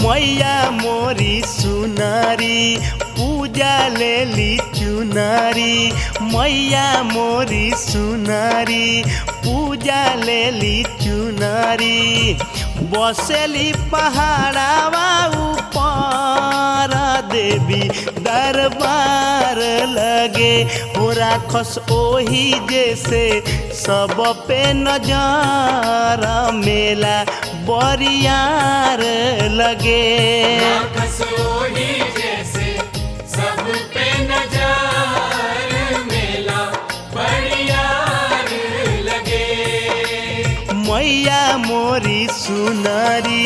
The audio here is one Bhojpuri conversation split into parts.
मैया मोरी सुनारी पूजा लेली चुनारी मैया मोरी सुनारी पूजा लेली चुनारी बसेली पहाड़ावा ऊपर देवी दरबार लगे हो राखस ओही जैसे सब पे नजर मेला बरियार लगे कसोही जैसे सब पे नजर मेला बढ़ियार लगे मैया मोरी सुनारी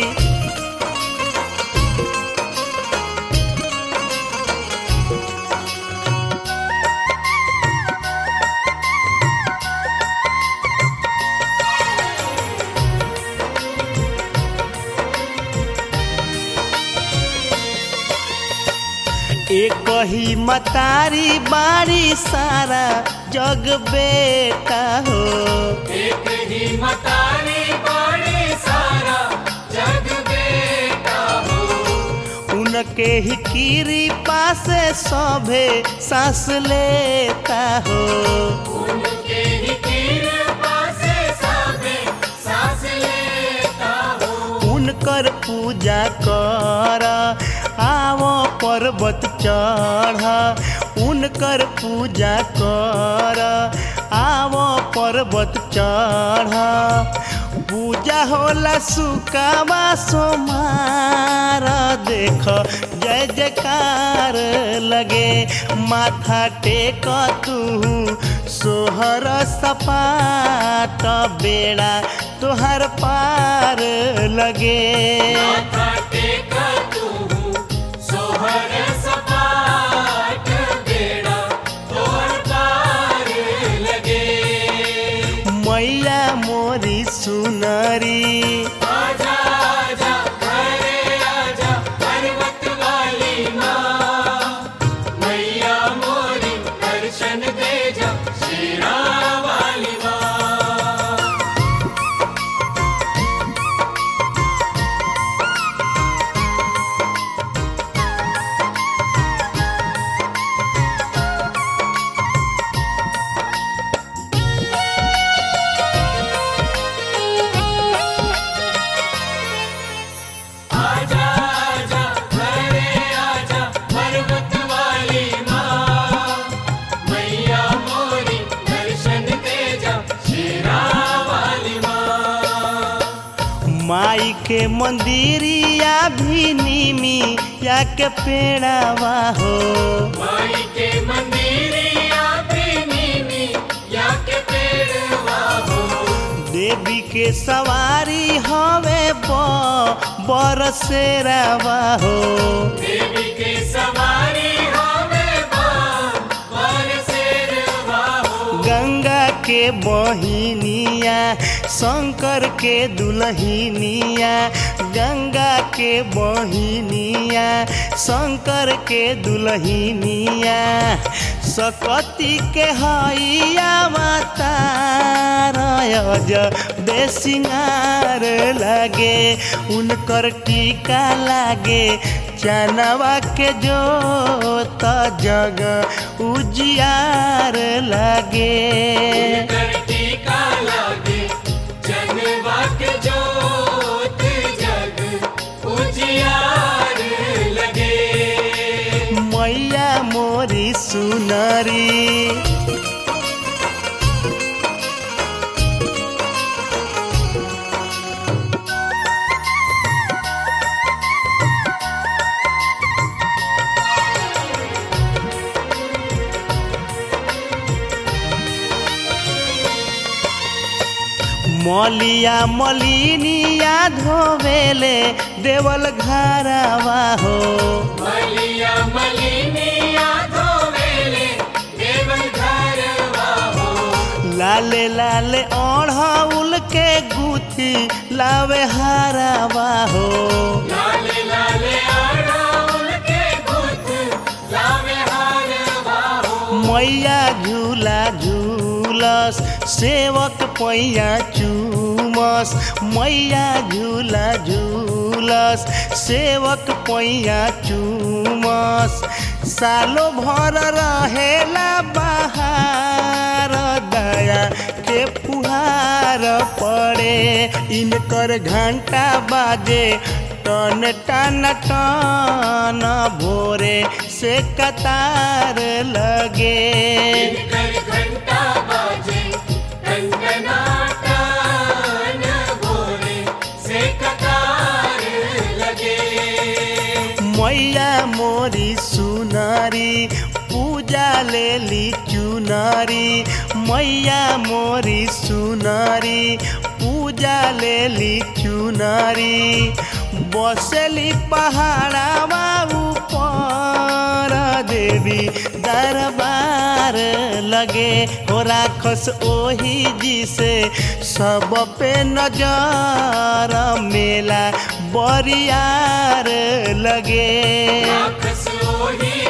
एक ही मतारी बारी सारा जग बेटा हो एक ही मतारी बड़ी सारा जग बेटा हो उनके ही कृपा से सभे सांस लेता हो उनके ही कृपा से सबे सांस लेता हो उनकर पूजा कर आवो पर्वत चढ़ उनकर पूजा कर आवो पर्वत चढ़ पूजा होला सुकावा सोमार देख जय जयकार लगे माथा टेक तू सोहर सपाट बेड़ा तोहर पार लगे माथा टेका तू सोहर सपाट बेड़ा तोर पार लगे मैया मोरी सुनरी आजा आजा घरे आजा पर्वत वाली माँ मैया मोरी दर्शन दे जा शेरा वाली माँ आजा आजा घरे आजा पर्वत वाली माँ मैया मोरी दर्शन दे जा शेरा वाली माँ माई के मंदिरिया भी नीमी या के पेड़ावा हो माई के मंदिरिया प्रेमी या के पेड़वा हो देवी के सवारी हवे ब बरसेरावा हो देवी के सवारी हमें बार बार शेरवा हो गंगा के बहिनिया शंकर के दुल्हनिया गंगा के बहिनिया शंकर के दुल्हनिया सकती के हैया माता रज बेसिंगार लागे उनकर टीका लागे चनवा के जो त जग उजियार लागे करती का लागे जनवा के जोत जग उजियार लगे मैया मोरी सुनरी मलिया मलिनिया धोवेले देवल घरवा हो मलिया मलिनिया धोवेले देवल घरवा हो लाले लाले ओढ़ाउल के गुथी लावे हारावा हो लाले लाले आड़ाउल के गुथ लावे हारवा हो मैया झूला झूलस सेवक पैया चुमस मैया झूला झूलस सेवक पैया चुमस सालो भर रहेला बहार दया के फुहार पड़े इनकर घंटा बाजे टन टन टन भोरे से कतार लगे कर घंटा बाजे टनटनाटन भोरे से कतार लगे मैया मोरी सुनारी पूजा लेली चुनारी मैया मोरी सुनारी पूजा लेली चुनारी बसली पहाड़ावा ऊपर देवी दरबार लगे हो राखस ओही जी से सब पे नजर मेला बरियार लगे आखस ओही